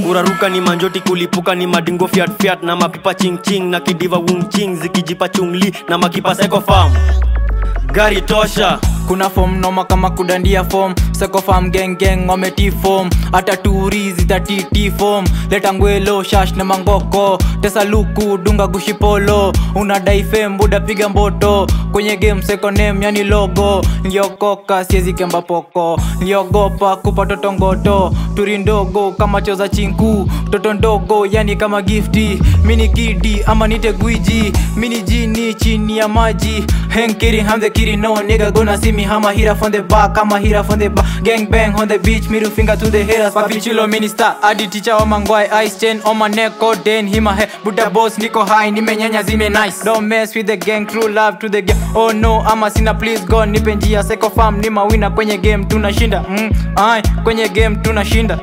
kuraruka ni manjoti kulipuka ni madingo fiat fiat na mapipa ching ching na kidiva wung ching zikijipa chungli na makipa seko farm gari tosha kuna fom noma kama kudandia fom sekofam gengeng wameti fom hata turi zitatiti fom leta ngwelo shash na mangoko tesa luku dunga gushipolo unadai fem buda piga mboto kwenye game sekonem yani logo niliokoka siezi kemba poko niliogopa kupa toto ngoto turi ndogo kama choza chinku toto ndogo yani kama gifti mini kidi ama nite gwiji mini jini chini ya maji henkiri I'm the kitty no nigga gonna see me I'ma hit up from the back I'ma hit up from the back gang bang on the beach middle finger to the haters papi chulo minister adi teacher wa mangwai ice chain on my neck oh den hima he buda boss niko high nimenyanya zime nice don't mess with the gang true love to the game oh no ama sina please go nipe njia seko farm ni mawina kwenye game tunashinda mm, ai kwenye game tunashinda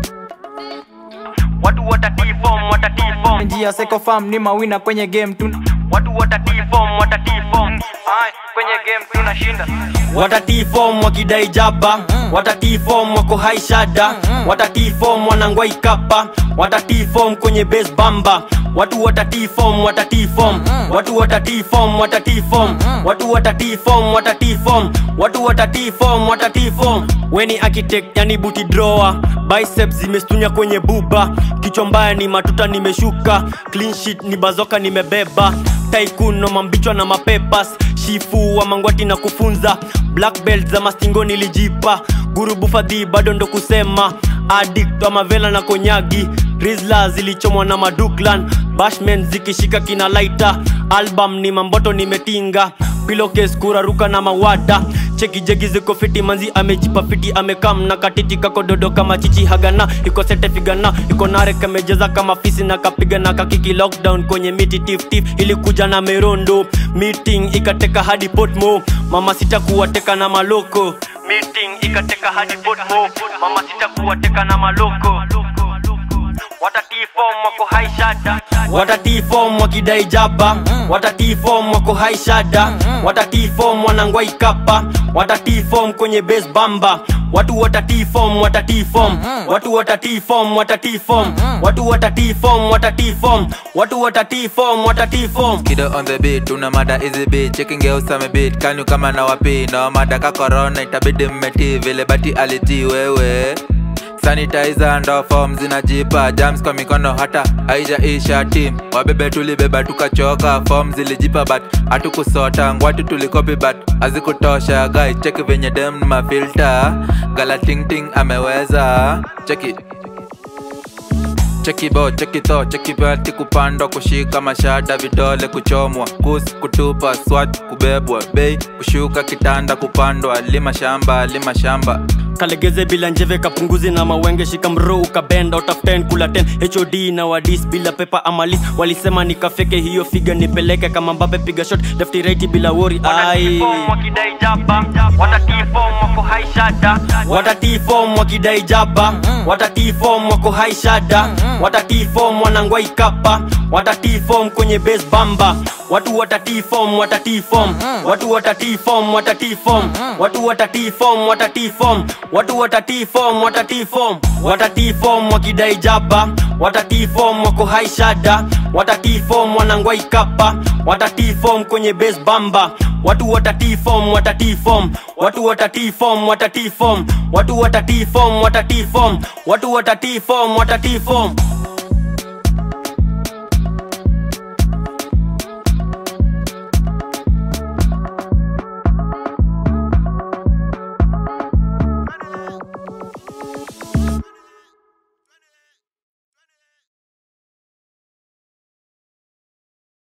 watu watatifom watatifom njia seko farm ni mawina kwenye game tuna watu watatifom watatifom ai kwenye game tunashinda watatifom wakidai jaba watatifom wako haishada watatifom wanangwai kapa watatifom kwenye base bamba watu watatifom watatifom watu watatifom watatifom watu watatifom watatifom watu watatifom watatifom weni architect yani buti drawer biceps zimestunya kwenye buba kichwa mbaya ni matuta nimeshuka clean sheet ni bazoka nimebeba taikuno mambichwa na mapepas shifu wa mangwati na kufunza black belt za mastingo nilijipa gurubu fadhi bado ndo kusema addict wa mavela na konyagi rizla zilichomwa na maduklan bashman zikishika kina laita album ni mamboto nimetinga pilokes kuraruka na mawada chekijegi ziko fiti manzi amejipa fiti amekam na katiti kako dodo kama chichi hagana iko sete figana iko nare kamejeza kama fisi na kapiga na kakiki lockdown kwenye miti tiftif ilikuja na merondo meeting ikateka hadi potmo mama sita kuwateka na maloko meeting ikateka hadi potmo mama sita kuwateka na maloko watatifom wako haishada watatifom wakidai jaba watatifom wako haishada watatifom wanangwai kapa watatifom kwenye base bamba watu watatifom watatifom watu watatifom watatifom watu watatifom watatifom watu watatifom watatifom Kido on the beat, tuna mada easy beat Checking girls ame beat, kanyu kama na wapi No mada ka corona, itabidi mmeti Vile bati aliti wewe sanitizer ndo form zinajipa jams kwa mikono hata haijaisha team wabebe tulibeba tukachoka form zilijipa but hatukusota ngwati tulikopi but hazikutosha guy cheki venye dem ni mafilta galatingting ameweza cheki cheki bo cheki tho cheki pati kupandwa kushika mashada vidole kuchomwa kus kutupa swat kubebwa bei kushuka kitanda kupandwa lima shamba lima shamba kalegeze bila njeve kapunguzi na mawenge shika mro ukabenda utaften kula 10 hod na wadis bila pepa amalis walisema nikafeke hiyo figa nipeleke kama mbape piga shot lefti right bila wori ai watatifom wakidai jaba watatifom wako haishada watatifom wanangwai kapa watatifom kwenye base bamba watu watatifom watatifom watu watatifom watatifom watu watatifom watatifom watu watatifom watatifom watatifom wakidai jaba watatifom wako haishada watatifom wanangwai kapa watatifom kwenye base bamba watu watatifom watatifom watu watatifom watatifom watu watatifom watatifom watu watatifom watatifom